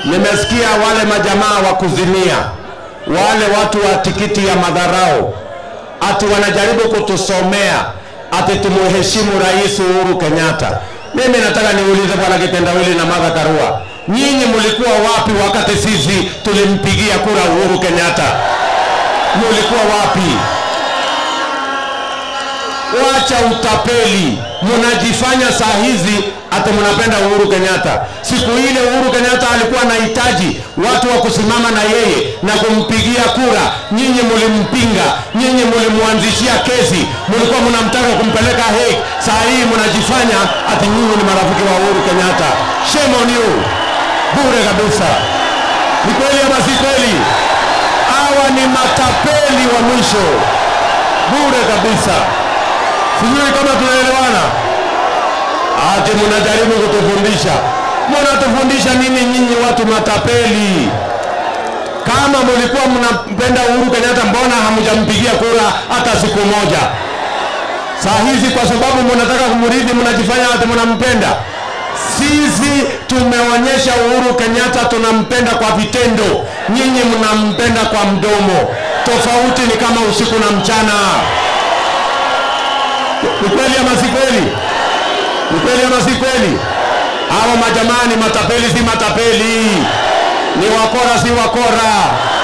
Nimesikia wale majamaa wa kuzimia, wale watu wa tikiti ya madharau, ati wanajaribu kutusomea ati tumuheshimu Rais Uhuru Kenyatta. Mimi nataka niulize bwana Kitendawili na Martha Karua, nyinyi mlikuwa wapi wakati sisi tulimpigia kura Uhuru Kenyatta? Mulikuwa wapi? Wacha utapeli, mnajifanya saa hizi ati mnapenda Uhuru Kenyatta. Siku ile Uhuru Kenyatta alikuwa anahitaji watu wa kusimama na yeye na kumpigia kura, nyinyi mlimpinga, nyinyi mlimwanzishia kesi, mlikuwa mnamtaka kumpeleka Hague. Saa hii mnajifanya ati nyinyi ni marafiki wa Uhuru Kenyatta. Shame on you, bure kabisa. Ni kweli ama si kweli? Hawa ni matapeli wa mwisho, bure kabisa. Sijui kama tunaelewana. Ati mnajaribu kutufundisha. Mnatufundisha nini nyinyi watu matapeli? Kama mlikuwa mnampenda Uhuru Kenyatta, mbona hamjampigia kura hata siku moja? Saa hizi kwa sababu mnataka kumrithi, mnajifanya ati mnampenda. Sisi tumeonyesha Uhuru Kenyatta tunampenda kwa vitendo, nyinyi mnampenda kwa mdomo. Tofauti ni kama usiku na mchana. Ni kweli ama si kweli? Ni kweli ama si kweli? Hawa majamaa ni matapeli, si matapeli, ni wakora, si wakora.